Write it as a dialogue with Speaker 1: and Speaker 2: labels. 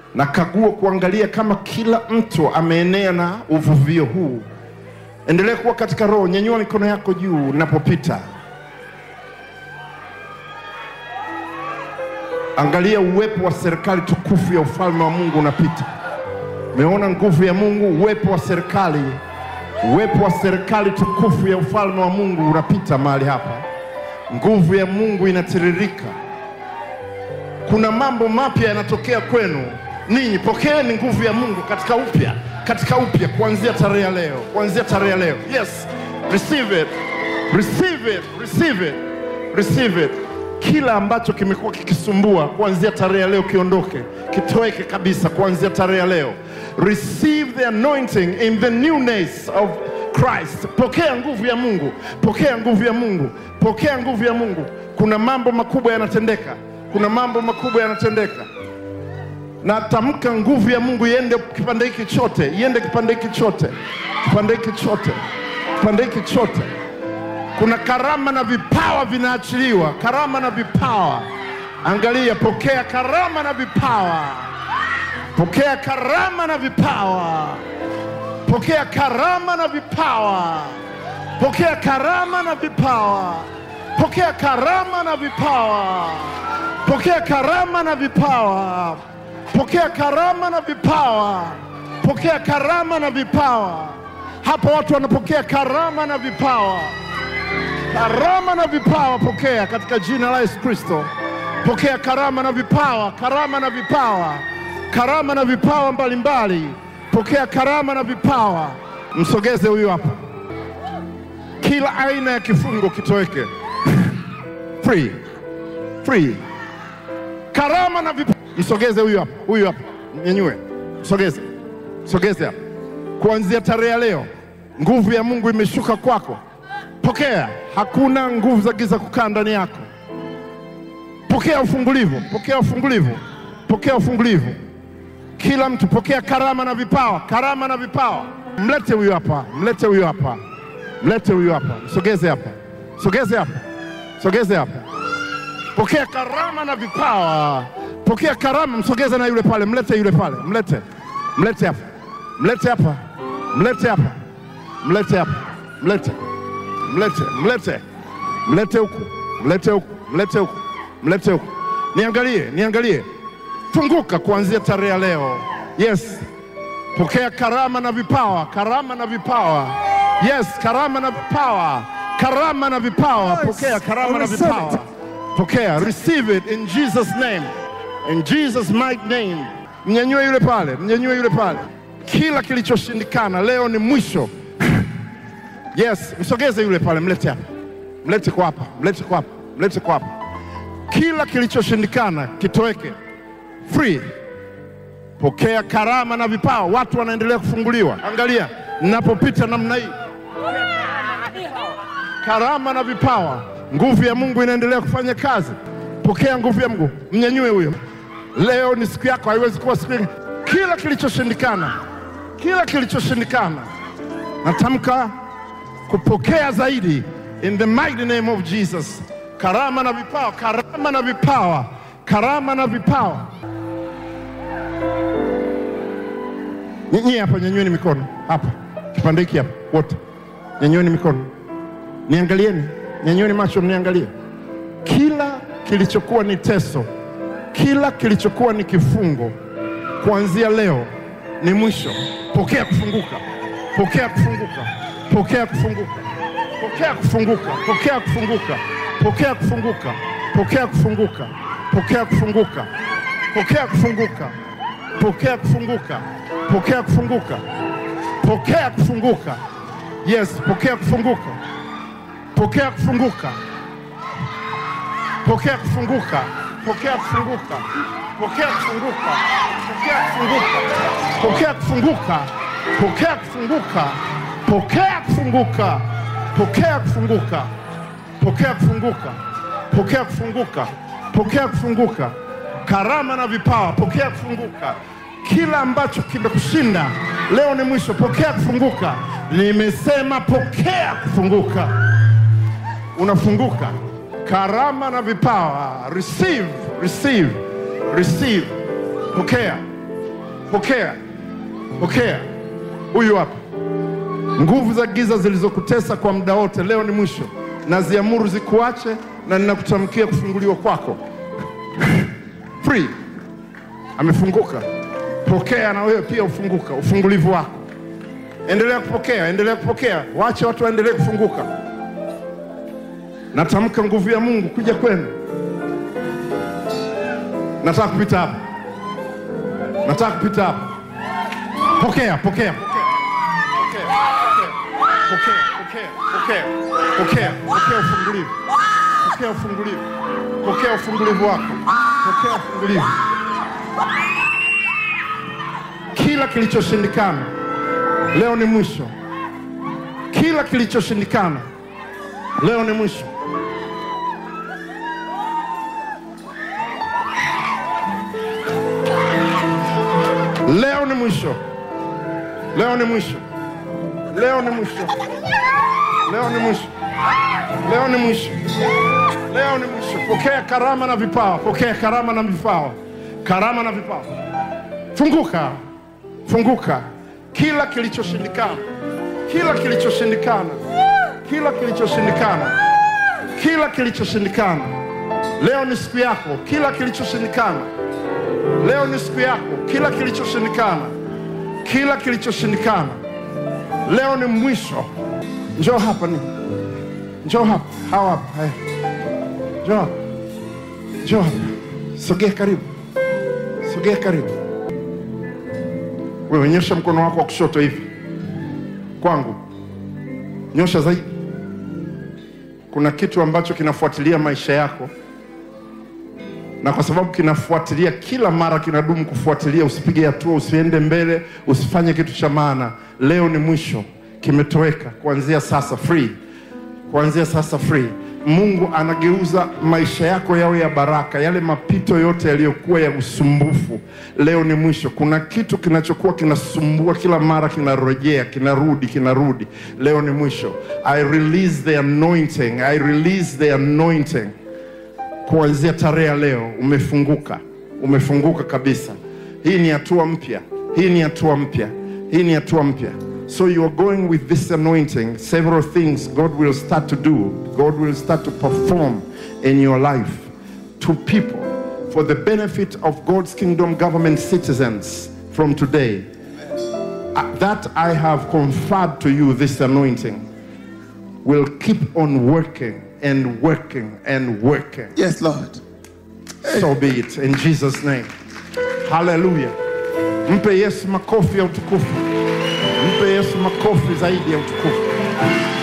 Speaker 1: na kagua kuangalia kama kila mtu ameenea na uvuvio huu. Endelea kuwa katika roho, nyanyua mikono yako juu ninapopita. Angalia uwepo wa serikali tukufu ya ufalme wa Mungu unapita. Umeona nguvu ya Mungu, uwepo wa serikali, uwepo wa serikali tukufu ya ufalme wa Mungu unapita mahali hapa. Nguvu ya Mungu inatiririka. Kuna mambo mapya yanatokea kwenu ninyi. Pokeeni nguvu ya Mungu katika upya, katika upya, kuanzia tarehe ya leo, kuanzia tarehe ya leo. Yes, receive it, receive it, receive it, receive it. Kila ambacho kimekuwa kikisumbua kuanzia tarehe ya leo kiondoke, kitoweke kabisa kuanzia tarehe ya leo. Receive the anointing in the newness of Christ. Pokea nguvu ya Mungu, pokea nguvu ya Mungu, pokea nguvu ya Mungu. Kuna mambo makubwa yanatendeka, kuna mambo makubwa yanatendeka. Na tamka nguvu ya Mungu iende kipande hiki chote, iende kipande hiki chote, kipande hiki chote, kipande hiki chote. Kuna karama na vipawa vinaachiliwa, karama na vipawa. Angalia, pokea karama na vipawa, pokea karama na vipawa, pokea karama na vipawa, pokea karama na vipawa, pokea karama na vipawa, pokea karama na vipawa, pokea karama na vipawa, pokea karama na vipawa. Hapa watu wanapokea karama na vipawa karama na vipawa pokea katika jina la Yesu Kristo. Pokea karama na vipawa, karama na vipawa, karama na vipawa mbalimbali. Pokea karama na vipawa. Msogeze huyu hapa, kila aina ya kifungo kitoweke. Free, free. Karama na vipawa. Msogeze huyu hapa, huyu hapa, nyanyue, msogeze, msogeze hapa. Kuanzia tarehe ya leo, nguvu ya Mungu imeshuka kwako. Pokea, hakuna nguvu za giza kukaa ndani yako. Pokea ufungulivu, pokea ufungulivu, pokea ufungulivu. Kila mtu pokea karama na vipawa, karama na vipawa. Mlete huyu hapa, mlete huyu hapa, mlete huyu hapa, msogeze hapa, sogeze hapa, sogeze hapa. Pokea karama na vipawa, pokea karama. Msogeze na yule pale, mlete yule pale, mlete, mlete hapa, mlete hapa, mlete hapa, mlete hapa, mlete mlete mlete mlete huku mlete huku mlete huku mlete huku niangalie niangalie funguka kuanzia tarehe ya leo yes pokea karama na vipawa karama na vipawa yes karama na vipawa karama na vipawa pokea karama na vipawa pokea receive it in Jesus name in Jesus mighty name mnyanyue yule pale mnyanyue yule pale kila kilichoshindikana leo ni mwisho Yes, msogeze yule pale, mlete hapa, mlete kwa hapa, mlete kwa hapa, mlete kwa hapa. Kila kilichoshindikana kitoweke, free. Pokea karama na vipawa, watu wanaendelea kufunguliwa. Angalia ninapopita namna hii, karama na vipawa, nguvu ya Mungu inaendelea kufanya kazi. Pokea nguvu ya Mungu, mnyanyue huyo. Leo ni siku yako, haiwezi kuwa siku nyingine. Kila kilichoshindikana, kila kilichoshindikana, natamka kupokea zaidi in the mighty name of Jesus. Karama na vipawa, karama na vipawa, karama na vipawa. Nyinyi hapa, nyanyueni mikono hapa, kipande hiki hapa, wote nyanyueni mikono, niangalieni, nyanyueni macho, mniangalie. Kila kilichokuwa ni teso, kila kilichokuwa ni kifungo, kuanzia leo ni mwisho. Pokea kufunguka, pokea kufunguka pokea kufunguka, pokea kufunguka, pokea kufunguka, pokea kufunguka, pokea kufunguka, pokea kufunguka, pokea kufunguka, pokea kufunguka, pokea kufunguka, pokea kufunguka. Yes, pokea kufunguka, pokea kufunguka, pokea kufunguka, pokea kufunguka, pokea kufunguka, pokea kufunguka, pokea kufunguka, pokea kufunguka pokea kufunguka, pokea kufunguka, pokea kufunguka, pokea kufunguka, pokea kufunguka, karama na vipawa, pokea kufunguka. Kila ambacho kimekushinda leo ni mwisho, pokea kufunguka. Nimesema pokea kufunguka, unafunguka. Karama na vipawa, receive, receive, receive, pokea, pokea, pokea. Huyu hapa. Nguvu za giza zilizokutesa kwa muda wote, leo ni mwisho. Naziamuru zikuache na ninakutamkia kufunguliwa kwako. Free. Amefunguka. Pokea na wewe pia ufunguka, ufungulivu wako. Endelea kupokea, endelea kupokea. Waache watu waendelee kufunguka. Natamka nguvu ya Mungu kuja kwenu. Nataka kupita hapa, nataka kupita hapa. Pokea, pokea, pokea, pokea, pokea, pokea, pokea, pokea ufungulivu, pokea ufungulivu, pokea ufungulivu wako, pokea ufungulivu. Kila kilichoshindikana leo ni mwisho. Kila kilichoshindikana leo ni mwisho. Leo ni mwisho. Leo ni mwisho. Leo ni mwisho. Leo ni mwisho. Leo ni mwisho. Leo ni mwisho. Pokea karama na vipawa. Pokea karama na vipawa. Karama na vipawa. Funguka. Funguka. Kila kilichoshindikana. Kila kilichoshindikana. Kila kilichoshindikana. Kila kilichoshindikana. Leo ni siku yako. Kila kilichoshindikana. Leo ni siku yako. Kila kilichoshindikana, kila kilichoshindikana, leo ni mwisho. Njoo hapa ni, njoo hapa, hawa hapa, eh. njoo hapa, njoo hapa, sogea karibu, sogea karibu. Wewe nyosha mkono wako wa kushoto hivi kwangu, nyosha zaidi. Kuna kitu ambacho kinafuatilia maisha yako na kwa sababu kinafuatilia kila mara, kinadumu kufuatilia, usipige hatua, usiende mbele, usifanye kitu cha maana. Leo ni mwisho, kimetoweka. Kuanzia sasa free, kuanzia sasa free. Mungu anageuza maisha yako yawe ya baraka. Yale mapito yote yaliyokuwa ya usumbufu, leo ni mwisho. Kuna kitu kinachokuwa kinasumbua kila mara, kinarejea, kinarudi, kinarudi. Leo ni mwisho. I release the anointing, I release the anointing kuanzia tarehe ya leo umefunguka, umefunguka kabisa. Hii ni hatua mpya, hii ni hatua mpya, hii ni hatua mpya. So you are going with this anointing, several things God will start to do, God will start to perform in your life to people for the benefit of God's kingdom government citizens from today. Uh, That I have conferred to you this anointing will keep on working and working and working.
Speaker 2: Yes, Lord.
Speaker 1: So be it in Jesus name. Hallelujah. Mpe Yesu makofi ya utukufu. Mpe Yesu makofi zaidi ya utukufu.